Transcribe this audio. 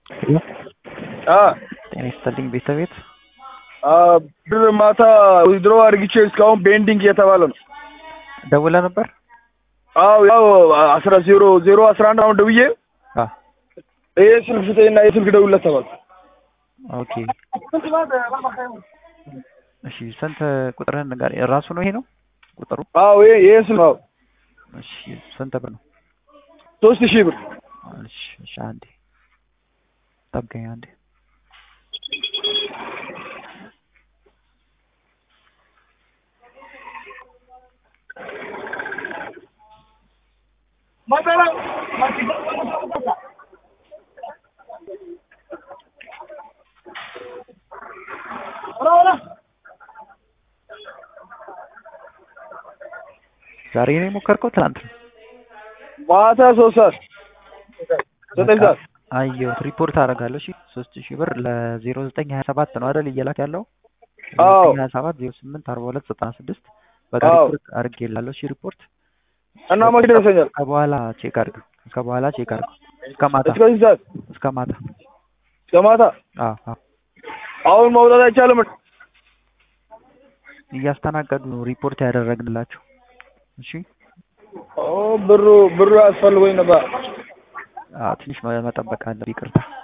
ጤና ይስጥልኝ ቤተቤት ብር ማታ ዊዝድሮ አድርግቼ እስካሁን ቤንዲንግ እየተባለ ነው። ደውለ ነበር? አዎ ያው አስራ ዜሮ ዜሮ አስራ አንድ አሁን ደውዬ አ ይሄ ስልክ ስጠኝና የስልክ ደውለት ተባልኩ። ኦኬ እሺ፣ ስንት ቁጥርህን ንገር። ራሱ ነው ይሄ ነው ቁጥሩ? አዎ ይሄ ይሄ ስልክ ነው። እሺ፣ ስንት ብር ነው? ሶስት ሺህ ብር እሺ፣ እሺ፣ አንዴ ጠብቀኝ አንዴ። ዛሬ ነው የሞከርከው? ትናንት ነው? ማታ ሶስት ሰዓት ዘጠኝ ሰዓት አየሁት። ሪፖርት አደርጋለሁ። እሺ ሶስት ሺህ ብር ለዜሮ ዘጠኝ ሀያ ሰባት ነው አይደል እየላክ ያለው? አዎ ሀያ ሰባት ዜሮ ስምንት አርባ ሁለት ዘጠና ስድስት በቃ አዎ። ሪፖርት አድርጌልሃለሁ። እሺ ሪፖርት እና መቼ ይደርሰኛል? ከበኋላ ቼክ አድርገው ከበኋላ ቼክ አድርገው እስከ ማታ እስከዚህ ሰዓት እስከ ማታ እስከ ማታ አዎ አዎ አሁን መውጣት አይቻልም። እያስተናገዱ ነው ሪፖርት ያደረግንላቸው። እሺ ኦ ብሩ ብሩ ያስፈልጎኝ ነበር። አዎ ትንሽ መጠበቅ አለ። ይቅርታ